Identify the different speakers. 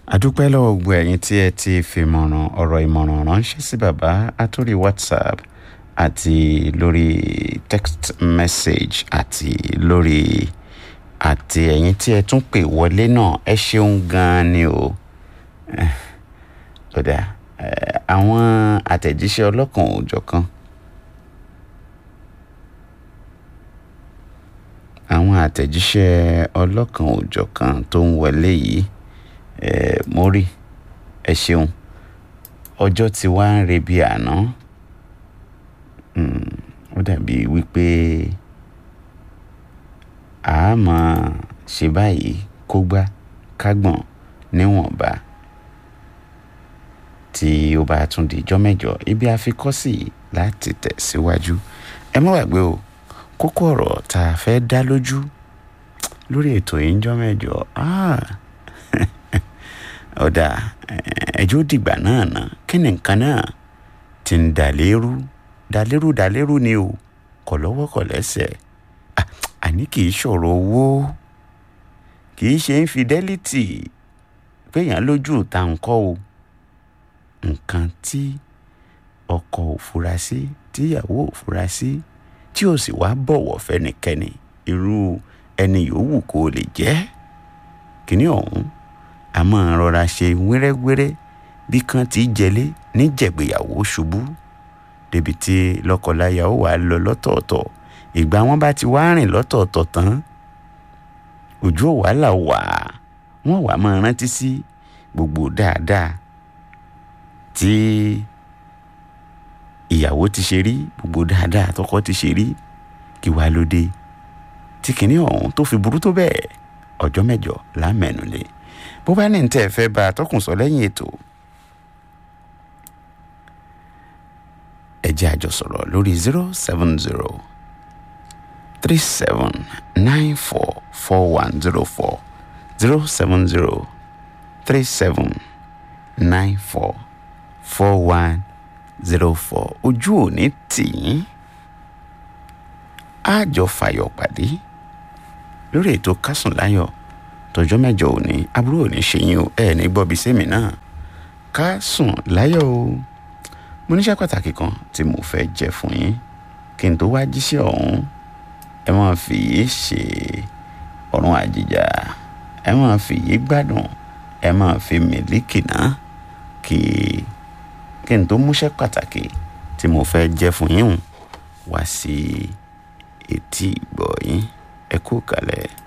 Speaker 1: adúpẹ́ lọ́wọ́ gbogbo ẹ̀yin tí ẹ ti fi ìmọ̀ràn ọ̀rọ̀ ìmọ̀ràn ránṣẹ́ sí bàbá àtòrí whatsapp àti lórí text message àti lórí àti ẹ̀yin tí ẹ tún pè wọlé náà ẹ ṣeun gan-an ni o kódà àwọn àtẹ̀jíṣẹ́ ọlọ́kan òòjọ̀kan àwọn àtẹ̀jíṣẹ́ ọlọ́kan òòjọ̀kan tó ń wọlé yìí ẹ mo rí ẹ ṣeun ọjọ́ tí wàá ń rebi àná ó dàbí wípé a máa ṣe báyìí kó gbá kágbọ̀n níwọ̀nba tí ó bá tún di ijọ́ mẹ́jọ ibi àfikọ́sí láti tẹ̀síwájú ẹ má gbàgbé o kókó ọ̀rọ̀ tá a fẹ́ dá lójú lórí ètò yìí ń jọ́ mẹ́jọ ọ̀dà ẹjọ́ dìgbà náà ná kí ni nǹkan náà ti ń dà lérú dà lérú dà lérú ni o kọ̀ lọ́wọ́ kọ̀ lẹ́sẹ̀ àní kì í ṣọ̀rọ̀ owó kì í ṣe infidelity péyàn lójú ta nǹkan o nǹkan tí ọkọ ò fura sí tíyàwó ò fura sí tí ò sì wá bọ̀wọ̀ fẹ́nikẹ́ni irú ẹni yòówù kó lè jẹ́ kínní ọ̀hún a máa rọra ṣe wẹ́rẹ́wẹ́rẹ́ bí kan ti jẹlé níjẹ̀gbéyàwó ṣubú débi tí lọ́kọláya ó wàá lọ lọ́tọ̀ọ̀tọ̀ ìgbà wọn bá ti wá rìn lọ́tọ̀ọ̀tọ̀ tán ojú ò wá là wà wọ́n wàá máa rántí sí gbogbo dáadáa tí ìyàwó ti ṣe rí gbogbo dáadáa tọkọ ti ṣe rí kí wàá lóde tí kìnní ọ̀hún tó fi burú tó bẹ́ẹ̀ ọjọ́ mẹ́jọ lámẹ́nu lé bó bá ní tẹ́ ẹ fẹ́ bá a tọkùn sọ lẹ́yìn ètò ẹ jẹ́ àjọ sọ̀rọ̀ lórí zero seven zero three seven nine four four one zero four zero seven zero three seven nine four four one zero four ojú òní tì yín àjọ fàyọ̀ pàdé lórí ètò kásùn láyọ̀ tọjọ́ mẹ́jọ òní àbúrò òní ṣe yín o ẹ ní gbọ́ bí sẹ́mi náà kásùn láyọ̀ o mo níṣẹ́ pàtàkì kan tí mo fẹ́ jẹ́ fún yín kí n tó wá jíṣẹ́ ọ̀hún ẹ máa fi yìí ṣe ọ̀run àjìjà ẹ máa fi yìí gbádùn ẹ máa fi mílíkì náà kí kí n tó múṣẹ́ pàtàkì tí mo fẹ́ jẹ́ fún yín wá sí etí ìgbọ́ yín ẹ kú kalẹ̀.